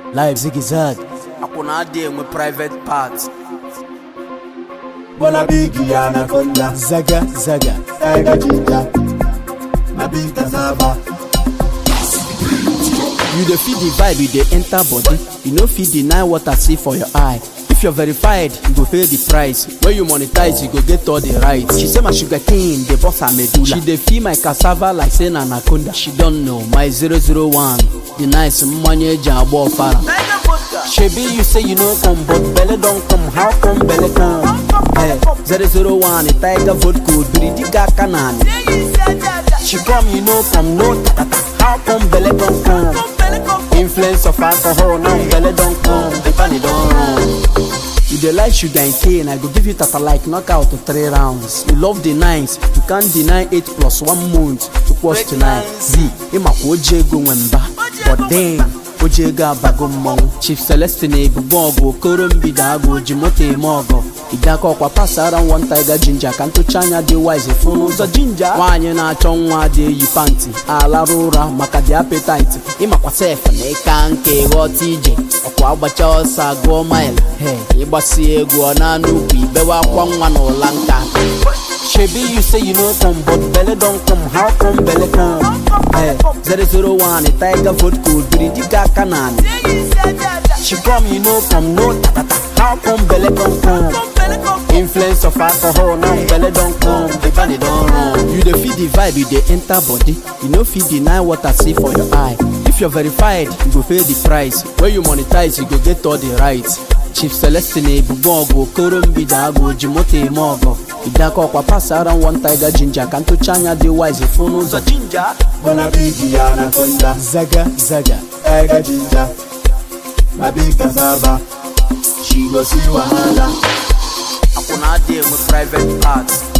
live zigzag akwụna adị enwe private part Bola bigi anaconda, zaga zaga tiger ginger, na big cassava. you dey feel the vibe you dey enter body you no fit deny what i see for your eye if you're verified you go pay the price when you monetize you go get all the rights she say my sugar cane dey burst her medulla she dey feel my cassava like say na anaconda she don know my 001 the nice mmanya eji agba ọfara shebi you say you no come but belle don come how come belle come hey, 001 tiger vodka obiri diga aka na anị she come you no come no tatata how come belle don come influence of alcohol now belle don come the body don run. You dey like sugar and cane, I go give you tata like knockout to three rounds. You love the nines, you can't deny eight plus one month to plus tonight. Z, ịmakwa oji ego nwe mba, but then oji ego abago mmọnwụ. Chief Celestine ebubo ọgụ okoro mbido agụ oji moto eme ọgọ. Ịgaka ọkwa pasara one tiger ginger ka ntụcha anya dị wise fụ n'ụzọ ginger. Nwaanyị na-achọ nwa dị eyi panti, alarụ ụra maka the appetite. Ịmakwa sef na ịka nke ghọta ije, ọkwa agbacha ọsọ agụọ mile. Hey, ịgbasi egwu ọ na-anụ ukwu ibewe akwa nwa na ụla nka. Shebi you say you no come but belle don come how come belle come? Hey, 001 tiger vodka obiri diga aka na anị. She come you no come no tatata how come belle don come? Influence of alcohol now belle don come the body don run. You dey feel the vibe you dey enter body you no fit deny what I see for your eye. If you're verified you go pay the price when you monetize you go get all the rights. Chief Celestine ebubo ọgụ okoro mbido agụ oji moto eme ọgọ ịdaka ọkwa pasara one tiger ginger ka ntụcha anya dị wise fụ n'ụzọ ginger Bola bigi anaconda, zaga zaga tiger ginger, na big cassava. She go see wahala. akwụna adị enwe private part